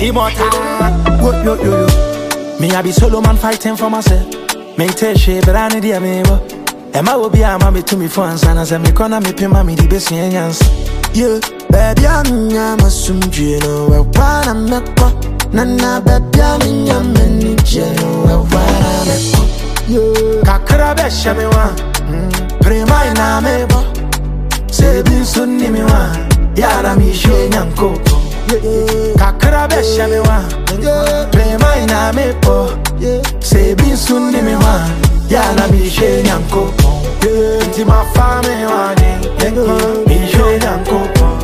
Immortal. Wo yo yo yo. Me I be solo man fighting for myself. Me tell she but I need ya me wo. Emma will be a mommy to me for answer. Say me corner me pin mommy the best yans. Yeah, baby, I'm a sumjino, a wana meko. Nana, baby, I'm a many jeno, a wana meko. Yeah, Kakra be shame wa. Prema ina me bo. Se bin sunni me wa. Yara mi she nyanko. yeah, Kakra be shame wa. yeah, Prema ina me bo. yeah. Se bin sunni me wa. Yara mi she nyanko. Inti ma fa me wa ni. Mi she nyanko.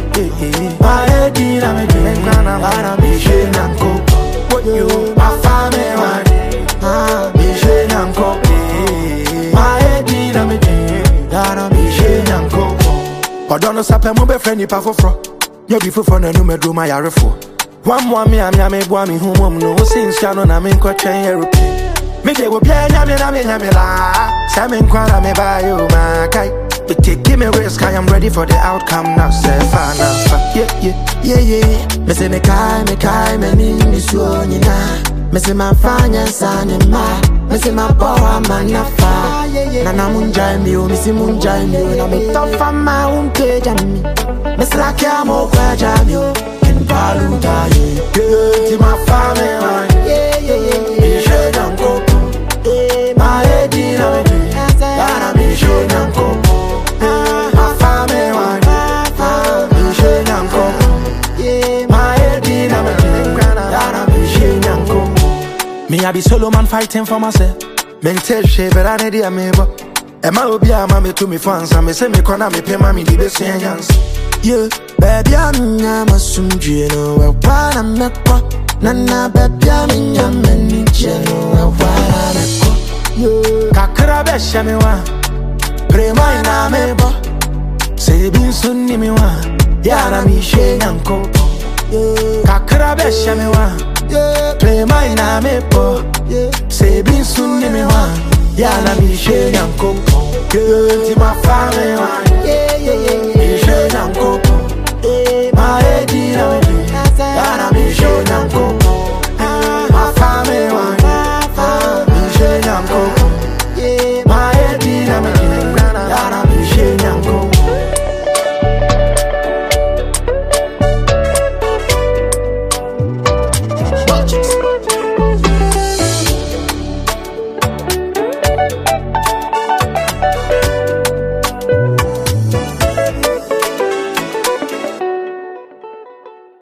Ma edi na me di. Yara mi she nyanko. Ma fa me wa ni. Ah, Mi she nyanko. Ma edi na me di. Yara mi she nyanko. Ɔdɔ no sapɛ mo bɛfrɛ nipa foforɔ nyɛ bi foforɔ na anum aduro ma yarefoɔ wammoa me a me a meboa me ho mmom no wo se nsua no na menkɔtwɛn aeroplane mede obiaa nyame na menya me laa sɛ menkwa na mebaayɛ o maakae But take, give me risk, I am ready for the outcome now. Say, fine, now, fa- yeah, yeah. yeah, yeah. Me say me kai, me kai, me ni ni suo nyina. Me say ma fanya sanya ma. Me say ma boa manafa. Na na munjai mi o, me say munjai mi o. Na me tofa ma unke jami. Me say like ya mo kwa jami o. En palu ta ye. Yeah, ti ma fame, man. Yeah, yeah, yeah, Mi yeah. she nyanko. Eh, Ma edi na me di. Yara mi she nyanko. Ma fame, man. Mi she nyanko. yeah, My head in a man, Yara mi she nyanko. Me I be solo man fighting for myself. Men tell she but I need a me bo. Emma obi a ma me to me fans and me say me corner me pay me the best yans. Yeah, baby, I'm a sumjino, a wana meko. Nana, baby, I'm a many jeno, a wana meko. Yeah, Kakra be she me wa. Prema ina me bo. Say bin sunni me wa. Yara mi she nyanko. yeah, Kakra be she me wa. yeah, Prema ina me bo. yeah. Say bin sunni me wa. Yara mi she nyanko. Girl, ti ma fa me wa. Yeah,